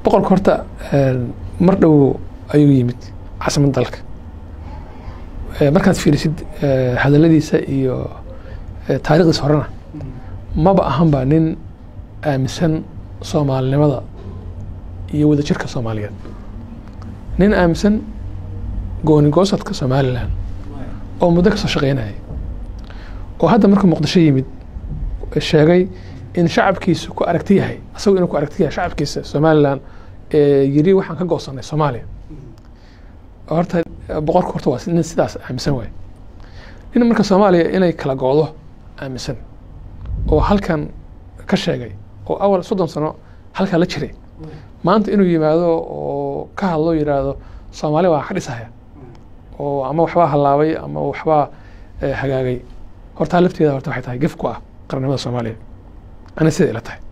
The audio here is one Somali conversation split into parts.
boqorka horta mar dhow ayuu yimid caasimadda dalka markaad fiirisid hadaladiisa iyo taarikhdiisa horena maba ahanba nin aaminsan soomaalinimada iyo wadajirka soomaaliyeed nin aaminsan goonigoosadka somalilan oo muddo kasoo shaqeynaya oo hadda markuu muqdisho yimid sheegay in shacabkiisu ku aragti yahay asagoo inuu ku aragti yahay shacabkiisa somalilan yiri waxaan ka goosanay soomaaliya horta boqorka horta waa nin sidaas aaminsan waay nin marka soomaaliya inay kala goodo aaminsan oo halkan ka sheegay oo awal soddon sano halkaa la jiray maanta inuu yimaado oo ka hadlo yidhaahdo soomaaliya waa ka dhisaya oo ama waxbaa hallaabay ama waxbaa hagaagay hortaa lafteeda horta waxay tahay gef ku ah qarannimada soomaaliya ani sida ila tahay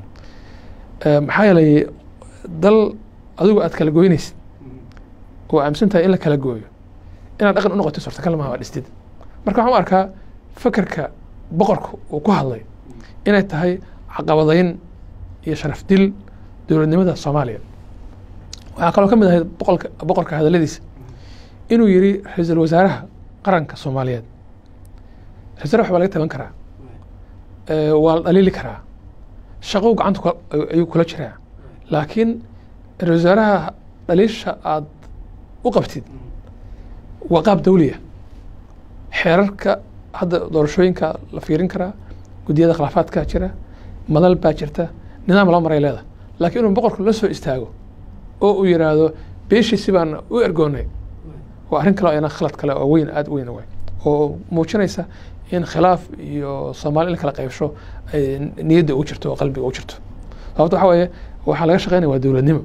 maxaa yeelay dal adigu aad kala goynaysid oo aaminsan tahay in la kala gooyo inaad dhaqan u noqoto suurtagal maha waa dhistid marka waxaan u arkaa fakerka boqorka uu ku hadlay inay tahay caqabadayn iyo sharaf dil dowladnimada soomaaliya waxaa kaloo ka mid ahayd boqolka boqorka hadaladiisa inuu yiri ra-iisul wasaaraha qaranka soomaaliyeed ra-isul wasaaraha waa laga taban karaa waa la dhaliili karaa shaqou gacanta ayuu kula jiraa laakiin ra-isul wasaaraha dhaliisha aad u qabtid waa qaab dawliya xeerarka hadda doorashooyinka la fiirin karaa guddiyada khilaafaadka jira madal baa jirta nidaam loo maray leedahay laakiin inuu boqorku la soo istaago oo uu yidhaahdo beeshiisi baan u ergoonay waa arrin kale ayna khalad kale oo weyn aada u weyn way oo muujinaysa in khilaaf iyo soomaali in kala qaybsho ay niyadda ugu jirto oo qalbiga ugu jirto sababto waxa weeye waxaa laga shaqeynaya waa dowladnimo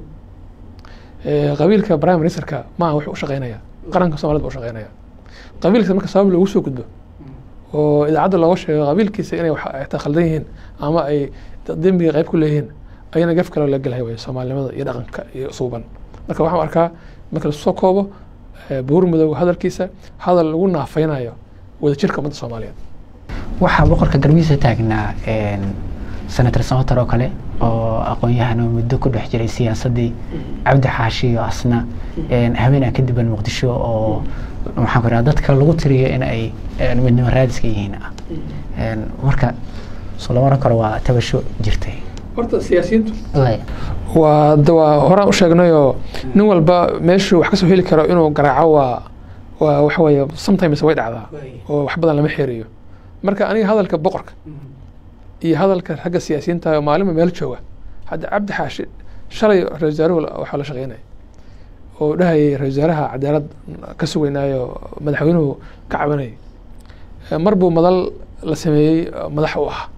qabiilka prime ministerka maaha wuxuu u shaqeynaya qaranka somalida u shaqeynaya qabiilkiisa marka sabab loogu soo gudbo oo idaacadda looga sheego qabiilkiisa inay ta khaldan yihiin ama ay dembiga qayb ku leeyihiin ayana gaf kale la gelahay way soomaalinimada iyo dhaqanka iyo suuban marka waxaan arkaa marka lasoo koobo buur mudooga hadalkiisa hadal lagu naafeynayo wadajirka ummadda soomaaliyeed waxaa boqorka garbihiisa taagnaa senator samater oo kale oo aqoon-yahan oo muddo ku dhex jiray siyaasaddii cabdi xaashi iyo asna habeenaa ka diban muqdisho oo maxaan ku raha dadka lagu tiriyo in ay midnimo raadiska yihiin ah marka soo lama oran karo waa tabasho jirtay horta siyaasiyiintu waa de waa horaan u sheegnayoo nin walba meeshuu wax kasoo heli karo inuu garaaco waa waa waxa weeye sometimes way dhacdaa oo wax badan lama xeeriyo marka aniga hadalka boqorka iyo hadalka ragga siyaasiyiinta oo maalinba meel jooga hadda cabdi xaashi shalay ra-isul wasaaruhu waxaa la shaqeynaya oo dhahayay ra-isul wasaaraha cadaalad ka sugeynaayo madaxweynuhu ka cabanayay mar buu madal la sameeyey madax u ah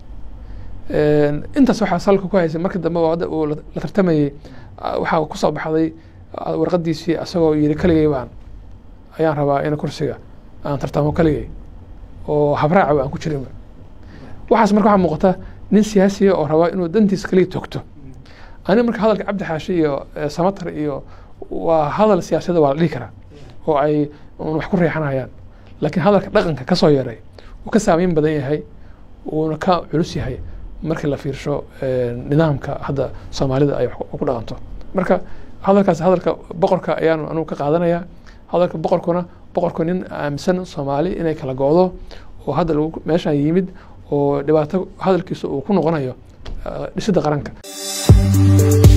intaas waxaa salka ku haysay markii dambe uu la tartamayey waxaa kusoo baxday warqadiisii asagoo yiri keligay baan ayaan rabaa in kursiga aan tartamo keligay oo habraaca aan ku jirinba waxaas marka waxaa muuqata nin siyaasiya oo rabaa inuu dantiisa kaliya toogto aniga marka hadalka cabdi xaashi iyo samatar iyo waa hadal siyaasiyada waa la dhihi karaa oo ay wax ku reexanayaan laakiin hadalka dhaqanka kasoo yaray uu ka saameyn badan yahay uuna ka culus yahay markii la fiirsho nidaamka hadda soomaalida ay ku dhaqanto marka hadalkaas hadalka boqorka ayaanu anugu ka qaadanaya hadalka boqorkuna boqorku nin aaminsan soomaali inay kala go-do oo hadda meeshaan yimid oo dhibaato hadalkiisa uu ku noqonayo dhisidda qaranka